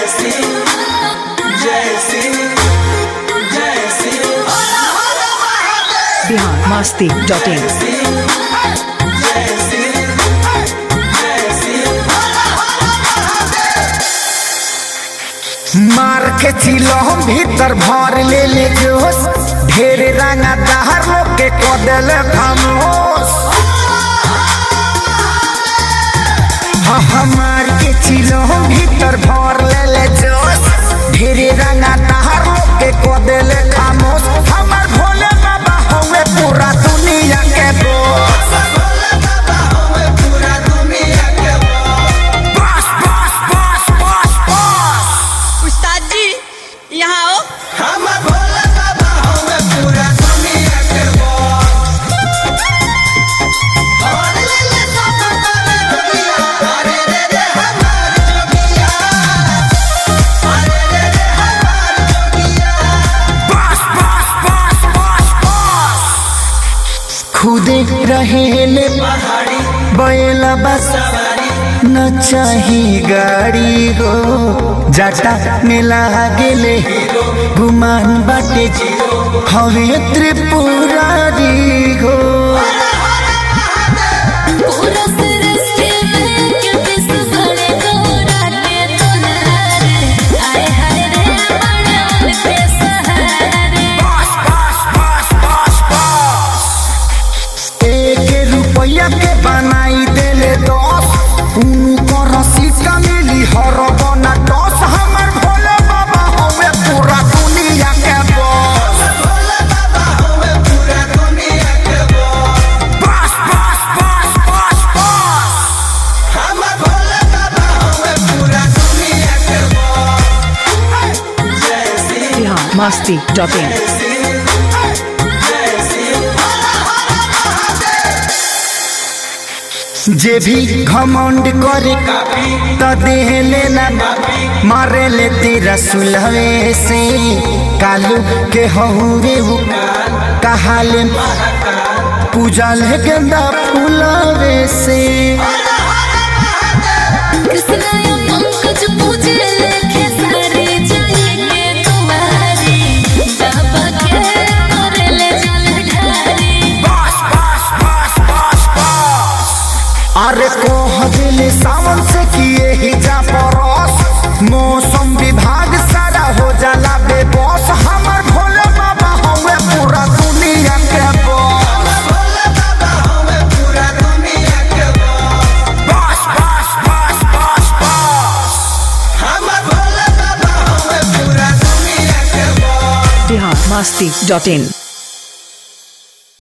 Bihar Masti dot in मार के चिलो भीतर भर ले ले जोश ढेर रंगा दहर लोग के कदल खामोश हाँ हमार के चिलो भीतर भर ले ले जोश ढेर रंगा दहर लोग के कदल खामोश हमार भोले बाबा होवे पूरा दुनिया के बोस बस बस बस बस बस उस्ताद जी यहाँ आओ बस बस बस बस बस खुदे रहेले बैला बस न चाही गाड़ी हो जाटा में लागेले गुमान बाटे हवे त्रिपुरारी हो पूरा सृष्टि में क्योंकि सुबह गोरा के तुनारे आए हाय रे बड़े पे सहारे बस बस बस बस बस एक रुपया के बनाई देले दस उनको रसीद का मिली हर बना दस हमर भोले बाबा हवे पूरा दुनिया के बस बस बस बस बस बस बिहार मस्ती डॉट इन जे भी घमंड करे त देह लेना मारे ले तेरा सुलहे से कालू के हहुरे हो कहाले पूजा ले गेंदा फूलवे से कृष्ण या पंकज पूजे लेखे सारे जाएंगे तुम्हारी बाबा के करे ले जल ढारी बस बस बस बस बस अरे कोह दिल सावन से किए ही जा परस मौसम विभाग सारा हो जाला बेबस हमर भोले बाबा हवे पूरा दुनिया के बस बस बस बस बस बस बिहार मस्ती डॉट इन